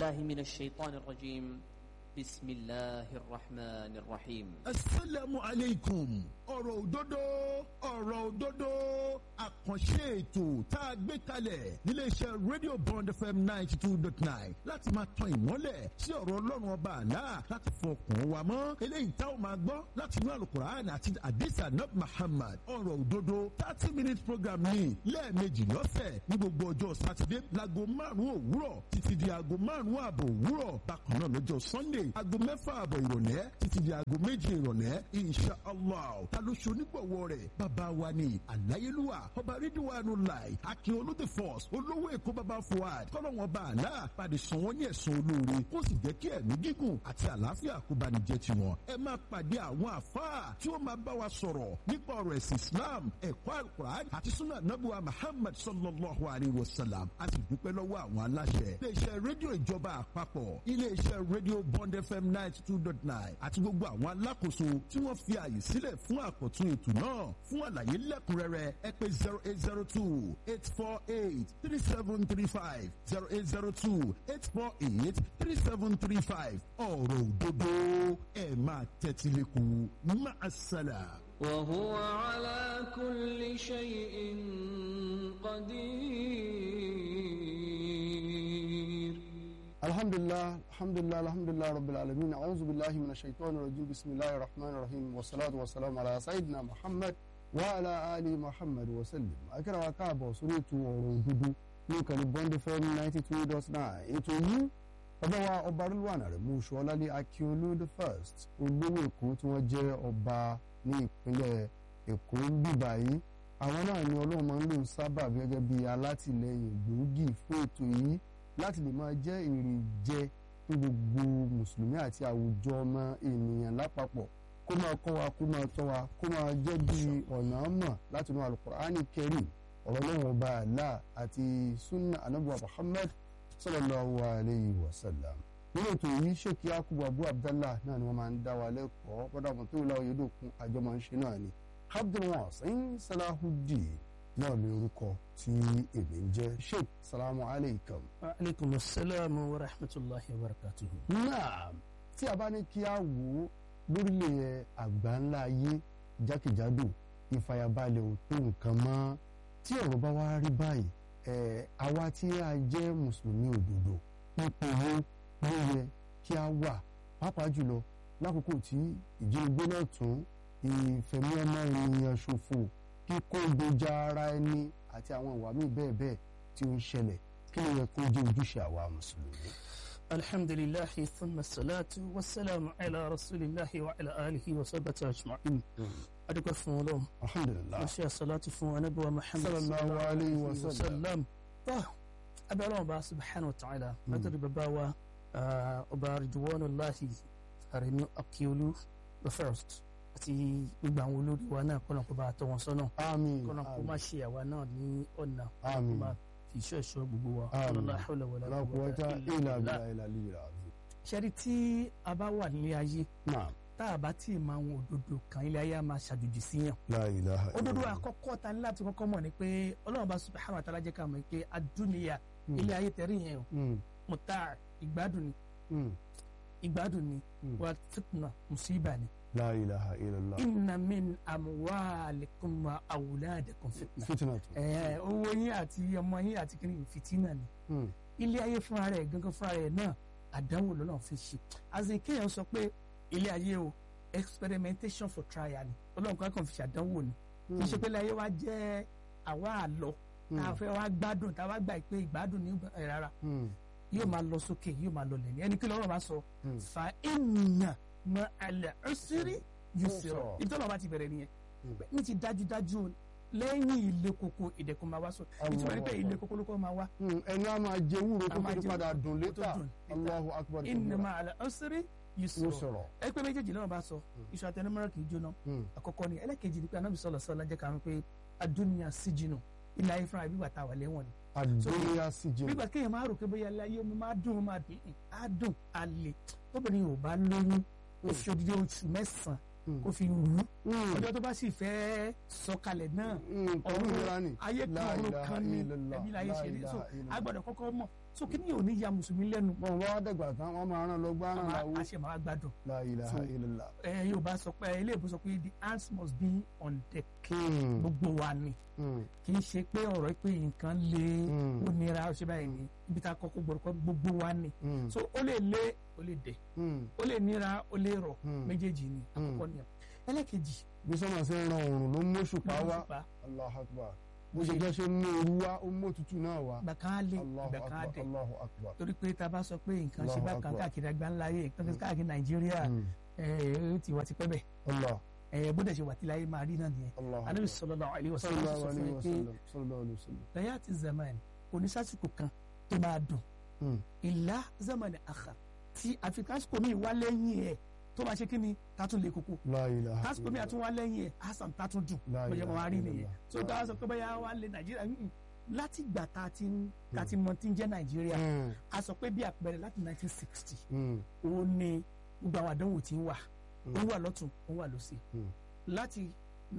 بالله من الشيطان الرجيم بسم الله الرحمن الرحيم asalaamu aleykum ọ̀rọ̀ òdodo ọ̀rọ̀ òdodo àkànṣe ètò tá a gbé kalẹ̀ níléeṣẹ́ radio bond fm ninety two dot nine láti máa tan ìmọ́lẹ̀ sí ọ̀rọ̀ ọlọ́run ọba àlá láti fọkàn wa mọ́ eléyìí tá a máa gbọ́ láti inú alukur'an àti adisa nab muhammad ọ̀rọ̀ òdodo thirty minute program ní lẹ́ẹ̀mejì lọ́sẹ̀ ní gbogbo ọjọ́ sátidé láago márùn-ún òwúrọ̀ títí di aago márùn-ún ààbọ̀ òwúrọ̀ bákan náà lọ́jọ́ sunday aago mẹ́fà ààbọ̀ ìrọ̀lẹ́ títí di aago méje ìrọ̀lẹ́ insha allah ta ló ṣe onígbọ̀wọ́ rẹ̀ bàbá wa ni àláyélúwà ọba rídíwánu láì akin olóde force olówó èkó bàbá fuad kọ́lọ́wọ́n bá àlá pàdé sàn wọ́n ní ẹ̀sùn olóore kó sì jẹ́ kí ẹ̀mí gígùn àti àlàáfíà kó bá ní jẹ́ tiwọn ẹ máa pàdé àwọn àfáà tí ó máa bá wa sọ̀rọ̀ nípa ọ̀rọ̀ ẹ̀sìn islam ẹ̀kọ́ alukur'an àti sunna nabuwa muhammad sallallahu alayhi wa sallam a sì dúpẹ́ lọ́wọ́ àwọn aláṣẹ iléeṣẹ́ rédíò ìjọba àpapọ̀ iléeṣẹ́ rédíò bond fm ninety two dot nine àti gbogbo àwọn alákòóso tí wọ́n fi àyè sílẹ̀ fún àkọ́tún ètò náà fún àlàyé lẹ́kùnrẹ́rẹ́ ẹ pé zero eight zero two eight four eight three seven three five zero eight zero two eight four eight three seven three five ọ̀rọ̀ òdodo ẹ̀ máa tẹ́tí lẹ́kùn máa ṣàlà. وهو على كل شيء قدير الحمد لله الحمد لله الحمد لله رب العالمين أعوذ بالله من الشيطان الرجيم بسم الله الرحمن الرحيم والصلاة والسلام على سيدنا محمد وعلى آل محمد وسلم akẹ́rẹ́ wa káàbọ̀ sórí ètò ọ̀rọ̀ òdodo ní ìkànnì bond fm ninety two dot nine ètò yìí ọba wa ọba rilwan aremu ṣọlálẹ akíọlù the first olówó èkó tí wọ́n jẹ́ ọba ní ìpínlẹ̀ èkó bíbá yìí àwọn náà ni ọlọ́run máa ń lò sábà gẹ́gẹ́ bí alátìlẹyìn gbòógì fún ètò yìí láti lè máa jẹ́ èrè jẹ fún gbogbo mùsùlùmí àti àwùjọ ọmọ ènìyàn lápapọ̀ kó máa kọ́ wa kó máa tọ́ wa kó máa jẹ́ bí ọ̀nà mọ̀ láti inú alukur'ani kẹrì ọ̀rọ̀ lọ́wọ́ ọba àlá àti sunna anabuwa muhammad sallallahu alayhi wa sallam nínú ètò yìí ṣèkí akubu abu abdallah náà ni wọ́n máa ń dá wa lẹ́kọ̀ọ́ bọ́dà mọ̀ tó wùlá oyèdòkun àjọ máa ń ṣe náà ni abdulwasin salahudeen náà ní orúkọ tí èmi ń jẹ́ sheikh salamu alaykum. aleykum asalaam wa rahmatulahi wa barakatuhu. náà tí a bá ní kí a wò ó lórílẹ̀ àgbáńlá ayé jákèjádò ìfàyàbalẹ̀ ò tó nǹkan mọ́ tí ọ̀rọ̀ bá wá rí báyìí ẹ̀ àwa tí a jẹ́ mùsùlùmí òdodo ipò wo ló yẹ kí a wà pàápàá jùlọ lákòókò tí ìjínigbé náà tún ìfẹ̀mí ọmọ ènìyàn ṣòfò kíkó gbèjà ara ẹni àti àwọn ìwà míì bẹ́ẹ̀ bẹ́ẹ̀ tí ó ń ṣẹlẹ̀ kí ló yẹ kó jẹ́ ojúṣe àwa mùsùlùmí. alhamdulilahi thumma salatu wa salamu ala rasulillahi wa ala alihi wa sabata ajma'in. adúgbò fún ọlọ́run alhamdulilah wọ́n ṣe salatu fún anabiwa muhammad sallallahu alayhi wa sallam. sallam. tó abẹ́rẹ́ wọn bá subhanahu wa ta'ala látọ̀rí bàbá wa ọba ridwanullahi aremi akiolu the first àti gbogbo àwọn olórí wa náà kọ́nà kó bá a tọ́ wọn sọ́nà àmín kọ́nà kó má ṣe àwa náà ní ọ̀nà kó Àmín. má fi iṣẹ́ ìṣọ́ gbogbo wa Àmín. la hawla wala la quwwata quwwata illa illa billah. billahi al-aliyyil azim. ṣẹ́rí tí a bá wà nílé ayé naam tá a bá tí ì máa wọn òdodo kan ilé ayé a máa ṣàjòjì sí yàn la ilaha òdodo illallah. àkọ́kọ́ ta ní láti kọ́kọ́ mọ̀ ni pé ọlọ́run bá subhanahu wa ta'ala jẹ́ ká mọ̀ pé adúniya Mm. ilé ayé tẹ̀rí yẹn o Mm, mọ̀tá ìgbádùn ni mm, ìgbádùn ni Mm. wà fitna musiba ni la ilaha illallah. inna min amwalikum wa awladikum fitna fitna tún. ẹ owó yín àti ọmọ yín àti kìnìún fìtínà ni Mm, ilé ayé fúnra rẹ̀ gangan fúnra rẹ̀ náà àdánwò lọ́nà fi ṣe azin kéèyàn sọ pé ilé ayé o experimentation for trial ni ọlọ́run kan kàn fi ṣàdánwò ni kì í ṣe pé ilé ayé wa jẹ́ àwa àlọ́ tá a fẹ́ wá gbádùn tá a wá gbà pé ìgbádùn ní ẹ̀ rárá mm, yóò máa lọ sókè yóò máa lọ lẹ́ni ẹni kí lọ́rọ̀ máa sọ Mm. fa ènìyàn mọ àlẹ́ ọ̀sírí yóò Yusra. sọ̀rọ̀ ìtọ́nà bá ti bẹ̀rẹ̀ nìyẹn Mm. ní ti dájúdájú o, lẹ́yìn ilé koko ìdẹ̀kùn máa wá sọ ìtumọ̀ ní pé ilé koko ló kọ́ máa wá mm. ẹni a máa jẹ wúro A tó máa fi jẹ padà wúro dùn tó létà dùn létà. allahu akbar ìnà kabira. máa àlẹ́ ọ̀sírí yóò yóò sọ̀rọ̀ sọ̀rọ̀. ẹ pé méjèèjì náà bá sọ iṣu àtẹnumọ́rọ̀ kì í jóná Mm, àkọ́kọ́ ni ẹlẹ́kejì ni pé anábì sọ̀rọ̀ sọ̀rọ̀ jẹ́ ká mọ̀ pé adúniya síjìnà ilé ayé fúnra bíbà tá a wà lẹ́wọ̀n ni àdúnyà sì jẹ. nígbà kéèyàn máa rò pé bóyá ilé ayé omi máa dùn ó máa dùn ún á dùn á lè tóbìnrin ò bá lóyún ó fi odidi oṣù mẹ́sàn-án Mm. kó fi rù ú Mm. ọjọ́ tó bá sì fẹ́ sọ̀kalẹ̀ náà Mm, pẹ̀lú ìlera ni. ayé kan La ọ̀run ilaha kan ni illallah, ẹbí láyé la ṣe rí so ilaha illallah. a gbọ́dọ̀ kọ́kọ́ mọ̀ so kí ni yóò ní ya mùsùlùmí lẹ́nu bọ́n wá dẹ̀gbà tán wọ́n máa rán lọ gbá rán láwó. a ṣe máa gbádùn La ilaha So, illallah. ẹ yóò bá sọ pé ilé ìbò sọ pé the hands must be on deck Mm. gbogbo wa ni Mm. kì í ṣe pé ọ̀rọ̀ pé nǹkan le Mm. ó nira ó ṣe báyìí ni ibi tá a kọ́kọ́ gbọ́dọ̀ kọ́ gbogbo wa ni Mm. so ó lè lé ó lè dẹ̀ Mm. ó lè nira ó lè rọ̀ Mm. méjèèjì ni àkọ́kọ́ ni ẹlẹ́kejì bí sọ́mà ṣe ń ran òrùn ló mú òṣùpá lọ́wọ́ wá ṣùpá Allahu akbar bó ṣe jẹ́ ṣe mú ooru wá ó mú òtútù náà wá ìgbà kan á lé Allahu ìgbà kan á akbar dẹ̀ Allahu akbar. torí pé tá a bá sọ pé nǹkan ṣe Allahu bá kan Akbar. káàkiri àgbáńláyé nǹkan ṣe káàkiri nàìjíríà Mm. ẹ ó ti wà tipẹ́ bẹ̀ Allah ẹ bó dẹ̀ ṣe wà tí láyé máa rí náà nìyẹn Allahu anabi akbar. sallallahu alaihi wasallam sallallahu sọ fún alayhi mi wa pé sallam sallallahu alayhi wa sallam. lẹ́yà ti zaman kò ní sásìkò kan tó máa dùn Mm. ìlà zaman àkà tí àfikásíkò mi wá lẹ́yìn ẹ̀ tó máa ṣe kí ni tátún lè kókó La ilaha tásìkò mi illallah. àtún wá lẹ́yìn ẹ̀ hasan tátún dùn La bóyá wọn wá rí ilaha nìyẹn illallah. so tá a sọ pé bóyá wà lé nàìjíríà mm, láti ìgbà tá a ti ń tá a ti mọ tí ń jẹ́ nàìjíríà Mm. a sọ pé bí àpẹẹrẹ láti 1960 Mm. ó ní gbogbo àwọn àdánwò tí ń wà Mm. ó wà lọ́tún ó wà lọ́sì Mm. láti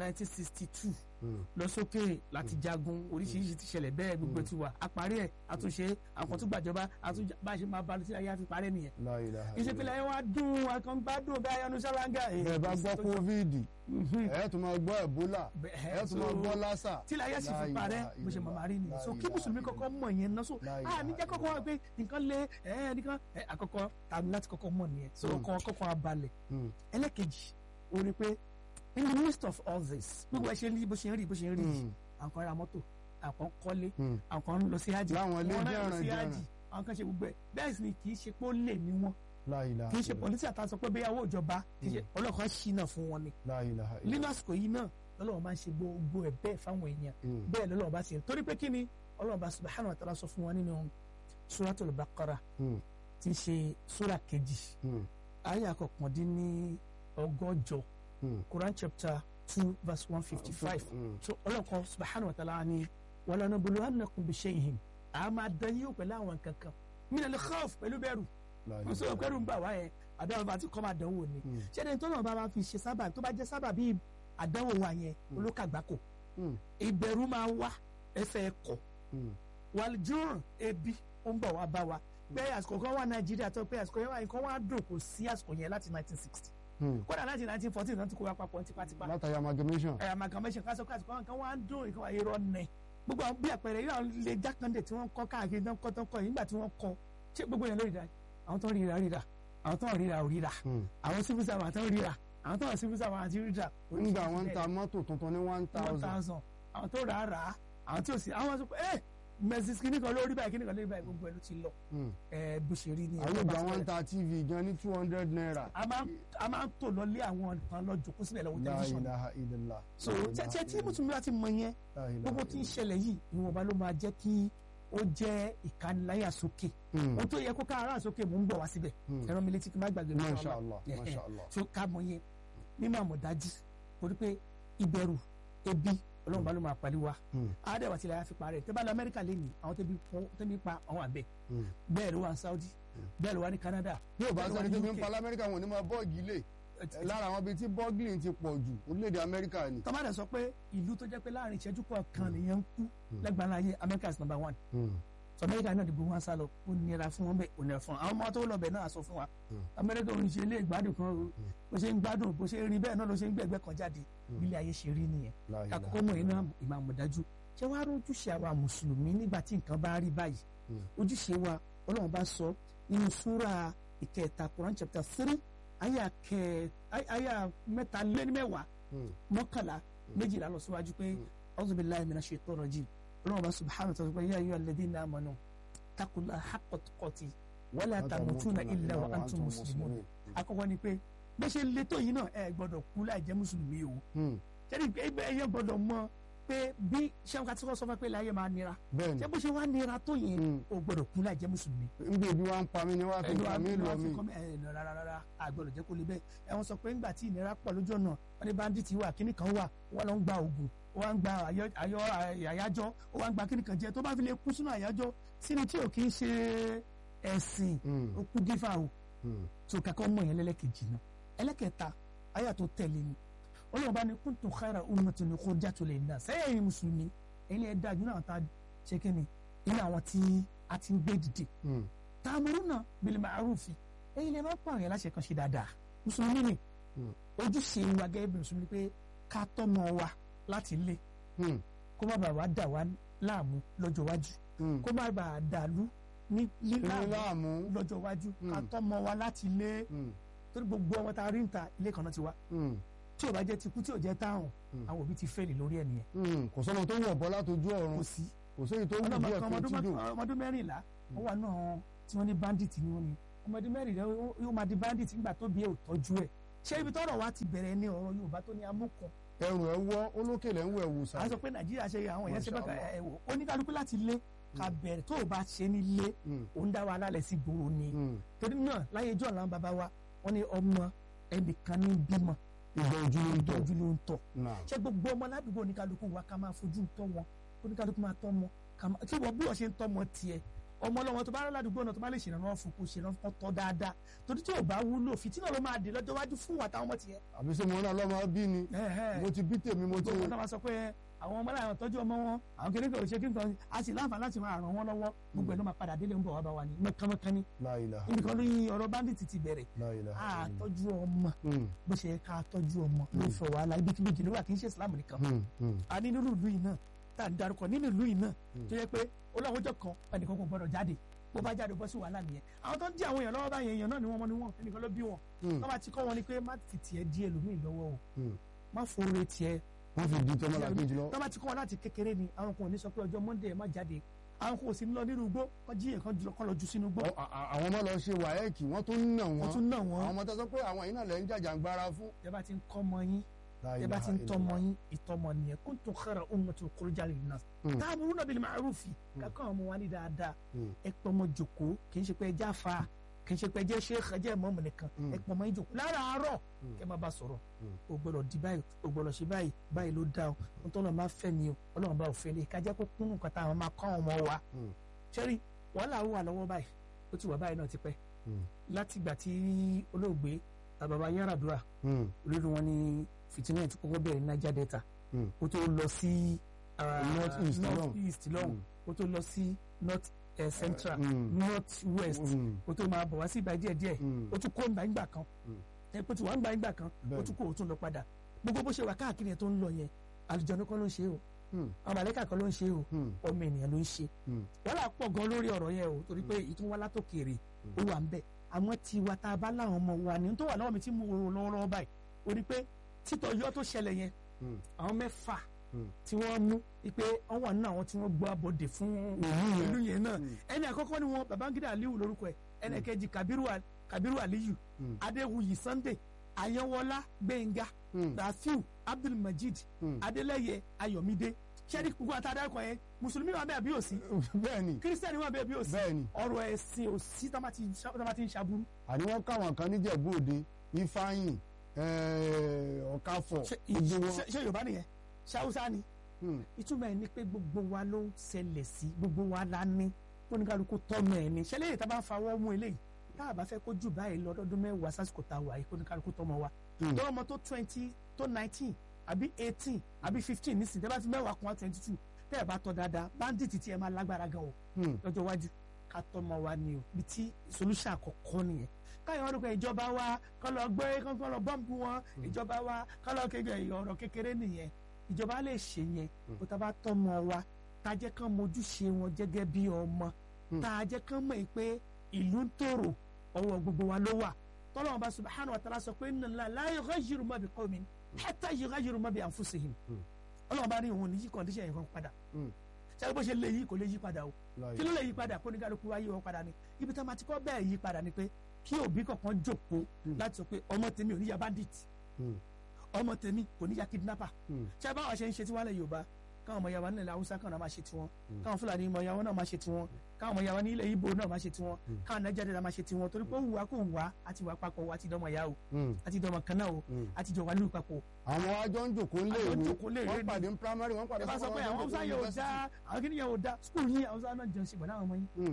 1962 Mm. lọ sókè láti jagun oríṣiríṣi ti ṣẹlẹ̀ bẹ́ẹ̀ gbogbo ti wà àparí ẹ̀ àtúnṣe àwọn tó gbàjọba àtúnṣe bá a ṣe máa balùwẹ̀ tí ayé àfi parẹ́ nìyẹn La ilaha ìṣèpìlẹ̀ yẹn wá dùn àkàngbádùn bẹ́ẹ̀ ayanu ṣáláńgà bẹ́ẹ̀ bá gbọ́ covid ẹ̀ tún máa gbọ́ ebola ẹ̀ tún máa gbọ́ lásà. tí láyé sì La fi parẹ́ ilaha bó ṣe máa máa rí nìyẹn La so kí ilaha mùsùlùmí kọ́kọ́ mọ̀ yẹn náà so La a ilaha ní jẹ́ kọ́kọ́ wá pé nǹkan lé ẹ̀ nìkan ẹ̀ àkọ́kọ́ tàbí láti kọ́kọ́ mọ̀ nìyẹn so Mm. kọ́ kọ́kọ́ abalẹ̀ Mm. ẹlẹ́kejì ó ní pé in the midst of all this gbogbo ẹ ṣe ń rí bó ṣe ń rí bó ṣe ń rí yìí Mm. àwọn kan ra mọ́tò àwọn kan kọ́lé Mm. àwọn kan ń lọ sí hajj Láwọn ilé àwọn náà lọ sí jẹ́ràn hajj jẹ́ràn. àwọn kan ṣe gbogbo ẹ̀ bẹ́ẹ̀ sì ni kì í ṣe pé ó lè ní wọn La ilaha kì í ṣe illallah. pọ̀lísì àtàwọn sọ pé bẹ́ẹ̀ owó ìjọba kì í ṣe ọlọ́kan ṣìnà fún wọn ni La ilaha nínú illallah. àsìkò yìí náà lọ́lọ́wọ́n bá ń ṣe gbogbo ẹ̀ bẹ́ẹ̀ fáwọn èèyàn Mm. bẹ́ẹ̀ lọ́lọ́wọ́n bá ṣe torí pé kí ni ọlọ́wọ́n bá subhanahu wa ta'ala sọ fún wọn nínú suratul baqara Mm. tí í ṣe sura kejì Mm. ayé àkọkàndínní ọgọ́jọ Mm. Quran chapter two verse one fifty five Mm. so ọlọ́kan subhanahu wa ta'ala ni walanabluwannakum bishay'in a máa dán yín pẹ̀lú àwọn kankan minal khawf pẹ̀lú bẹ̀rù La mo sọ ilaha pẹ̀lú ń bà wá yẹn àdáwọ̀ bá ti kọ́ máa dánwò ni Mm. ṣẹ́ni tó náà bá máa fi ṣe sábà tó bá jẹ́ sábà bíi àdánwò wa yẹn olókàgbákò Mm. ìbẹ̀rù máa wá ẹsẹ̀ ẹ̀kọ́ Mm. wàlùjọ́rùn ebi ó ń bọ̀ wá bá wa pé àsìkò kan wà nàìjíríà tó pé àsìkò yẹn wà nǹkan wá dùn kò sí àsìkò yẹn láti 1960 Mm. kódà láti 1914 náà ti kó wa papọ̀ tipátipá látàrí amalgamation. ẹ̀ amalgamation ká sọ pé àsìkò kan wá dùn nǹkan wà irọ́ nẹ̀ gbogbo àwọn bí àpẹẹrẹ yóò lè jákàndé tí wọ́n kọ́ káàkiri náà kọ́ tó ń kọ́ yìí nígbà tí wọ́n kọ́ ṣé gbogbo yẹn ló rí ra àwọn tó ń ríra ríra àwọn tó ń ríra ò ríra Mm. àwọn civil servant tó ń ríra àwọn tó ń civil servant àti ríra nígbà wọn ń ta mọ́tò tuntun ní one one thousand. thousand àwọn tó rà á rà á àwọn tí ò sí àwọn sọ pé ẹ mẹsìs kìíní kan lórí báyìí kìíní kan lórí báyìí gbogbo ẹ ló ti lọ Mm. ẹ bó ṣe rí ni àwọn ìgbà wọn ń ta tv gan ní two hundred naira. a máa a máa ń tò lọ lé àwọn nǹkan lọ jòkó sílẹ̀ lọ́wọ́ La tẹlifíṣàn ilaha illallah. so La ilaha tẹ́tẹ́ tí illallah. mùsùlùmí bá ti mọ yẹn La ilaha gbogbo tí ń illallah. ṣẹlẹ̀ yìí ìwọ̀nba ló máa jẹ́ kí ó jẹ́ ìkániláyà sókè Mm. ohun tó yẹ kó ká ara sókè mò ń bọ̀ wá síbẹ̀ Mm. ẹ̀rọ mi létí kí n má gbàgbé mi Masha sọ́ọ́ Allah, Yeah. Masha Allah. so ká mọ yẹn mímọ àmọ̀dájú torí pé ìbẹ̀rù ebi ọlọ́run bá ló máa pàdé wa Mm. àádẹ́wà tilẹ̀ yà fi parẹ́ tẹ́ bá lọ amẹ́ríkà lé ní àwọn tẹ́bi pọ́n tẹ́bi pa àwọn àbẹ̀ Mm. bẹ́ẹ̀ ló wà ní saudi bẹ́ẹ̀ ló wà ní canada bí o bá bẹ́ẹ̀ ló wà sẹ́ni ní tó fi ń UK. pa lamẹ́ríkà wọn ò ní máa bọ́ọ̀gì lè lára àwọn ibi tí bọ́ọ̀gìlì ti pọ̀ jù orílẹ̀-èdè amẹ́ríkà ni. tọ́mádà sọ pé ìlú tó jẹ́ pé láàrin ìṣẹ́jú kọ̀ọ̀kan nìyẹn ń kú lẹ́gbàá ayé america is number one Mm. so america náà dìbò wọn sá lọ ó nira fún wọn bẹ́ẹ̀ ó nira fún wọn àwọn ọmọ tó lọ bẹ̀ náà sọ fún wa america ò ń ṣe ilé ìgbádùn kan o bó ṣe ń gbádùn bó ṣe ń rin bẹ́ẹ̀ náà ló ṣe ń gbẹ̀gbẹ́ kan jáde bí ilé ayé ṣe rí nìyẹn La ilaha àkọ́kọ́ mọ̀ iná ìmọ̀ àmọ̀dájú ṣé wàá rí ojúṣe àwa mùsùlùmí nígbà tí nǹkan bá rí báyìí ojúṣe wa ọlọ́run bá sọ nínú súra ìkẹta Quran chapter three àyà kẹ àyà mẹ́ta lé ní mẹ́wàá Mm. mọ́kànlá méjìlá lọ síwájú pé a'udhu billahi minash shaitani rajim ọlọ́run bá subhanahu wa ta'ala ya ayyuhal ladhina amanu taqullaha haqqa tuqati wala tamutunna illa wa antum muslimun àkọ́kọ́ ni pé bó ṣe le tó yìí náà ẹ gbọ́dọ̀ kú láì jẹ́ mùsùlùmí o Mm. jẹ́ni ẹgbẹ́ ẹyẹ gbọ́dọ̀ mọ̀ pé bí sẹ́wọ́n ká tí wọ́n sọ fún ẹ pé láyé máa nira bẹ́ẹ̀ni ṣé bó ṣe wá nira tó yẹn Mm. o gbọ́dọ̀ kú láì jẹ́ mùsùlùmí. níbi ibi wa ń pa mí ni wàá fi ẹnu pa mí lọ mí. rárá rárá àgbọ̀dọ̀ jẹ́ kó lè bẹ́ẹ̀ ẹ wọ́n sọ pé ńgbà tí ìnira pọ̀ lójú ọ̀nà wọ́n ní bandits wà kíní kan wà wọ́n lọ ń gba oògùn wọ́n ń gba àyọ- àyọ- àyájọ́ wọ́n ń gba kíní kan jẹ tó bá fi lè kú sínú àyájọ́ sínú tí ò kí ń ṣe ẹ̀sìn Mm. ó kú dífà o Mm. tó kakọ́ mọ̀ yẹn lẹ́lẹ́kejì náà ẹlẹ́kẹta àyà tó tẹ̀lé ni ọlọ́run bá ní kuntum khayra ummatin ukhrijat linnas sẹ́yìn mùsùlùmí ẹ̀yin ẹ̀ dájú náà ta ṣe kí ni inú àwọn tí a ti ń gbé dìde Hmm. ta'muruna bil ma'rufi ẹ̀yin lè má pààyàn láṣẹ kan ṣe dáadáa mùsùlùmí ni Hmm. ojúṣe wa gẹ́gẹ́ bí mùsùlùmí pé ká tọ́mọ wa láti ilé Hmm. kó má bàa wá dà wá láàmú lọ́jọ́ iwájú Hmm. kó má bàa dàlú ní Ilé láàmú láàmú. lọ́jọ́ iwájú ká Hmm. tọ́mọ wa láti ilé Hmm. torí gbogbo ọmọ tá a rí ń ta ilé kan náà ti wá Hmm. tí ò bá jẹ́ tikú tí ò jẹ́ táwọn Hmm. àwọn òbí ti fẹ́ẹ̀lì lórí ẹ̀ nìyẹn Hmm. kò sọ́nà tó wọ̀ bọ́ látọjú ọ̀run kò sí kò séyìí tó wù ọlọ́mọ díẹ̀ kan tó ti dùn. ọmọdún mẹ́rìnlá wọ́n wà náà tí wọ́n ní bandit ni wọ́n ní ọmọdún mẹ́rìnlá ó- yóò máa di bandit nígbà tó bí ẹ̀ ò tọ́jú ẹ̀ ṣé ibi tọ́rọ̀ wa ti bẹ̀rẹ̀ ní ọ̀rọ̀ Yorùbá tó ní amúkan ẹrù ẹ wọ́ olókèlè ń wẹ̀ wù sá. à ń sọ pé Nàìjíríà ṣe àwọn èèyàn ṣe bẹ́ẹ̀ Mashallah. ẹ̀ wò oníkálukú láti lé ká bẹ̀rẹ̀ tó o bá ṣe nílé Hmm. ò ń dá wa lálẹ́ sí gbòòrò ni Hmm. torí náà láyé ijó ọ̀la bàbá wa wọ́n ní ọmọ ẹnìkan ní bímọ ìgbà ojú ló ń tọ̀. ìtọ́jú ló ń tọ̀ Náà. ṣé gbogbo ọmọ ládùúgbò oníkálukú wa ká máa fojú tọ́ wọn oníkálukú máa tọ́ wọn ká máa kí wọ́n bí wọ́n ṣe ń tọ́ wọn tiẹ̀ ọmọ ọlọ́wọ́ tó bá rẹ́ ládùúgbò náà tó bá lè ṣèrànwọ́ fún kó ṣèrànwọ́ tọ́ dáadáa torí tí ò bá wúlò fìtínà ló máa dé lọ́jọ́ iwájú fún wa táwọn ọmọ tiẹ̀. àbí sẹ́ mo náà lọ́mọ bí ni mo ti bí tèmi mo ti. gbogbo ọ̀nà máa sọ pé àwọn ọmọ láwọn tọ́jú ọmọ wọn àwọn kìnìún kan ò ṣe kí nǹkan a sì láǹfààní láti máa ràn wọ́n lọ́wọ́ gbogbo ẹ̀ ló máa padà délé ń bọ̀ wá bá wa ní mọ́kánmọ́kán ní La ilaha níbi kan ló yin ọ̀rọ̀ bandit ti bẹ̀rẹ̀ La ilaha a illallah. tọ́jú ọmọ Hmm. bó ṣe yẹ ká tọ́jú ọmọ ló fọ wàhálà ibikíbi ló wà kì í ṣe Islam nìkan Hmm. Hmm. a ní nínú ìlú yìí náà tá à ń darúkọ nínú ìlú yìí náà tó yẹ pé olóòwòjọ kan ẹnìkan kò gbọdọ̀ jáde bó bá jáde bọ́ sí wàhálà nìyẹn àwọn tó ń dí àwọn èèyàn lọ́wọ́ báyẹn èèyàn náà ni wọ́n mọ́ ni wọ́n ẹnìkan ló bí wọn Hmm. wọ́n bá ti kọ́ wọn ni pé má fi tiẹ̀ di ẹlòmíì lọ́wọ́ o Hmm. má fòrè tiẹ̀ wọ́n fi di tọ́mọ́ làkejì lọ. tó bá ti kọ́ wọn láti kékeré ni àwọn kan ò ní sọ pé ọjọ́ Monday ẹ má jáde àwọn kan ò sí ní lọ nínú igbó kọ́ jí èèyàn jùlọ kọ́ lọ jù sínú igbó Ọ- a- a- àwọn ọmọ lọ ṣe wáyẹ́ẹ̀kì wọ́n tún nà wọ́n. wọ́n tún náà àwọn wọ́n ọmọ tó sọ pé àwọn yìí náà lẹ́ ń jàjàngbara fún. ẹ bá ti ń kọ́ ọmọ yín La ẹ bá ilaha ti ń tọ́mọ illallah. yín ìtọ́mọ nìyẹn kuntum khayra ummatin ukhrijat linnas Hmm. ta'muruna bil ma'rufi kakọ́ ọmọ wa ní dáadáa Hmm. ẹ pọmọ jòkó kì í ṣe pé ẹ já fa kì í ṣe pé ẹ jẹ́ sheikh ẹ jẹ́ ìmọ̀ọ́mù nìkan Hmm. ẹ pọmọ yín jòkó láràárọ̀ Hmm. kẹ má bá sọ̀rọ̀ Hmm. o gbọ́dọ̀ di báyìí o gbọ́dọ̀ ṣe báyìí báyìí ló dá o ohun tó lọ máa fẹ́ ni o ọlọ́run bá òfin lè kájẹ́ kó kún nǹkan táwọn máa kọ́ àwọn ọmọ wa Hmm. ṣẹ́rí wàhálà wà lọ́wọ́ báyìí ó ti wà báyìí náà ti pẹ́ Hmm. látìgbà tí olóògbé bàbá Yar'Adua Hmm. olórí wọn ní fìtínà tí kọ́kọ́ bẹ̀rẹ̀ ní Niger Delta Hmm. ó tó lọ sí ah, North East North lọ́hùn. East lọ́hùn ó tó lọ sí North eh, Central Hmm. North West Hmm. ó tó máa bọ̀ wá sí ìgbà díẹ̀ díẹ̀ Hmm. ó tún kó ìgbà ìgbà kan Hmm. ẹ pé tí wàá ìgbà ìgbà kan ó Bẹ́ẹ̀ni. tún kó ó tún lọ padà gbogbo bó ṣe wà káàkiri yẹn tó ń lọ yẹn àlùjọ̀nnú kan ló ń ṣe o Hmm. àwọn màlẹ́kà kan ló ń ṣe o Hmm. ọmọ ènìyàn ló ń ṣe Hmm. wàhálà pọ̀ gan lórí ọ̀rọ̀ yẹn o torí pé ìtúwọ́n látòkèrè ó wà ń bẹ̀ àwọn tiwa tá a bá láwọn ọmọ wa ní tó wà lọ́wọ́ mi tí mo rò lọ́wọ́lọ́wọ́ báyìí o ní pé títọ́ yọ tó ṣẹlẹ̀ yẹn Hmm. àwọn mẹ́fà Hmm. tí wọ́n mú wípé wọ́n wà nínú àwọn tí wọ́n gbọ́ abọ́dé fún yẹn. ìlú yẹn náà Hmm. ẹni àkọ́kọ́ ni wọn Babangida Aliyu lórúkọ ẹ̀ ẹni kejì Kabiru Al- Kabiru Aliyu Hmm. Adéwuyì Sunday Ayanwọlá Gbẹ̀ngà Hmm. Rafiu Abdulmajid Hmm. Adélẹ́yẹ Ayọ̀mídé sẹ́ni gbogbo àtàdákọ̀ yẹn mùsùlùmí wà bẹ́ẹ̀ bí òsì bẹ́ẹ̀ni kírísítẹ́nì wà bẹ́ẹ̀ bí òsì bẹ́ẹ̀ni ọ̀rọ̀ ẹ̀sìn òsì tá bá ti tá bá ti ń ṣàbúrú. àní wọ́n káwọn kan níjẹ̀bú òde ifeanyi eh, ọ̀káfọ̀ ṣé gbogbo wọn. ṣé- ṣé Yorùbá nìyẹn ṣé Haúsá ni Hmm. ìtumọ̀ ẹ̀ ni pé gbogbo wa ló ń ṣẹlẹ̀ sí gbogbo wa la ní oníkálukú tọ́mọ ẹ̀ ni ṣẹlẹ̀ yìí tá a bá ń fawọ́ mú eléyìí tá a bá fẹ́ kó jù báyìí lọ lọ́dún mẹ́wàá sásìkò tá a wà yìí kó oníkálukú tọ́mọ wa Hmm. tọ́wọ́ ọmọ tó twenty tó nineteen àbí eighteen àbí fifteen nísìnyí tẹ́ bá fi mẹ́wàá kún wa twenty two tẹ́ ẹ̀ bá tọ́ dáadáa bandit tí ẹ máa lágbára gan o Hmm. lọ́jọ́ iwájú ká tọ́mọ wa ni o bí tí solution àkọ́kọ́ nìyẹn káyọ̀ wọn dúpẹ́ ìjọba wa kọ́ lọ gbé kọ́ lọ bọ́ǹbù wọn ìjọba wa kọ́ lọ kéde ọ̀rọ̀ kékeré nìyẹn ìjọba lè ṣe yẹn kó tá a bá tọ́mọ wa tá a jẹ́ kán mojúṣe wọn gẹ́gẹ́ bí ọmọ tá a jẹ́ kán mọ̀ pé ìlú ń tòrò ọwọ́ gbogbo wa ló wà tọ́lọ́wọ́n bá subhanahu wa ta'ala sọ pé inna Allaha la yughayyiru ma bi qawmin hatta yughayyiru ma bi anfusihim ọlọ́wọ́n bá ní òun ní yí kọ́ndíṣẹ̀ yẹn kan padà Hmm. ṣé bó ṣe lè yí kò lè yí padà o La kí ló lè yí padà kó ní kálukú wá yí wọn padà ni ibi tá a máa ti kọ́ bẹ́ẹ̀ yí padà ni pé kí òbí kankan jókòó láti sọ pé ọmọ tèmi ò ní ya bandit Hmm. ọmọ tèmi kò ní ya kidnapper Hmm. ṣé báwa ṣe ń ṣe tiwọn lẹ Yorùbá káwọn ọmọ yàrá nílẹ̀ Haúsá káwọn náà máa ṣe tiwọn káwọn Fúlàní ọmọ yàrá náà máa ṣe tiwọn káwọn ọmọ yàrá nílẹ̀ Ìgbò náà máa ṣe tiwọn káwọn Nàìjíríà náà máa ṣe tiwọn torí pé ó wù wá kó wù wá àti wà papọ̀ wá àti dọ́mọ yá o Hmm. àti dọ́mọ kan náà o Hmm. àti jọ wà lù papọ̀ àwọn ajọ ń jòkó lé Àjọ ń ìwé jòkó lé ìwé wọ́n ni. pàdé ní primary wọ́n pàdé ẹ bá sọ secondary, pé àwọn wọ́n Haúsá jòkó yẹn ò university. dá àwọn kìnìyàn ò dá skul yín Haúsá náà jẹun ṣe pẹ̀lú àwọn ọmọ yín Hmm.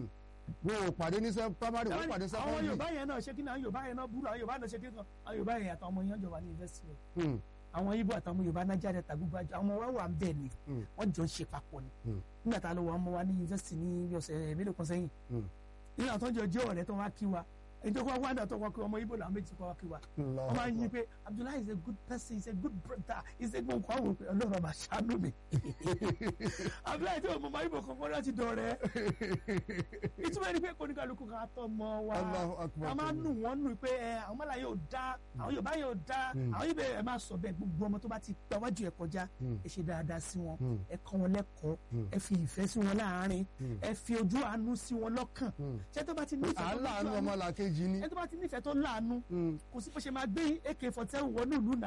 wọn ò pàdé ní sẹ primary wọn pàdé àwọn secondary yorùbá yẹn náà ṣé kí ni àwọn yorùbá yẹn náà burú àwọn yorùbá náà ṣe kí ni àwọn yorùbá yẹn àtàwọn ọmọ yẹn jọba ní yunifásitì o Hmm, àwọn ibo àtàwọn yorùbá nájà dẹta gbogbo àjọ àwọn ọmọ wa wà ń bẹ ni Hmm. wọn jọ ń ṣe papọ̀ ni Hmm. nígbà tá a lọ wọ ọmọ wa ní yunifásitì ní bí ọ̀sẹ̀ mélòó kan sẹ́yìn Hmm. nínú àwọn tó ń jọ jẹ́ ọ̀rẹ́ tó wá kí wa èyí tó kọ́ wá náà tó wá kí wa, ọmọ ibo làwọn méjì kọ́ wá kí wa Allahu wọ́n máa ń yí Akbar. pé Abdullahi is a good person he is a good brother he is a good nǹkan àwọn òpè ọlọ́run ọba ṣàánú mi Abdullahi tí ọmọ ibo kankan láti dọ̀rẹ́ ìtumọ̀ ẹni pé kóníkàlùkù ká tọ́ mọ́ wa Allahu Akbar. a máa nù wọ́n nù pé ẹ àwọn mọ́lá yóò dá àwọn yorùbá yóò dá Mm. àwọn ibẹ̀ ẹ máa sọ bẹ́ẹ̀ gbogbo ọmọ tó bá ti gba wájú ẹ kọjá Mm. ẹ ṣe dáadáa sí wọn Mm. ẹ kọ́ wọn lẹ́kọ̀ọ́ Mm. ẹ fi ìfẹ́ sí wọn láàárín Mm. ẹ fi ojú àánú sí wọn lọ́kàn Mm. ṣé tó bá ti nífẹ̀ẹ́ à tó ń láàánú lójú ọmọ àánú làkejì ni. ẹ tó bá ti nífẹ̀ẹ́ tó láàánú Mm. kò sí bó ṣe máa gbé ak forty seven wọnú ìlú náà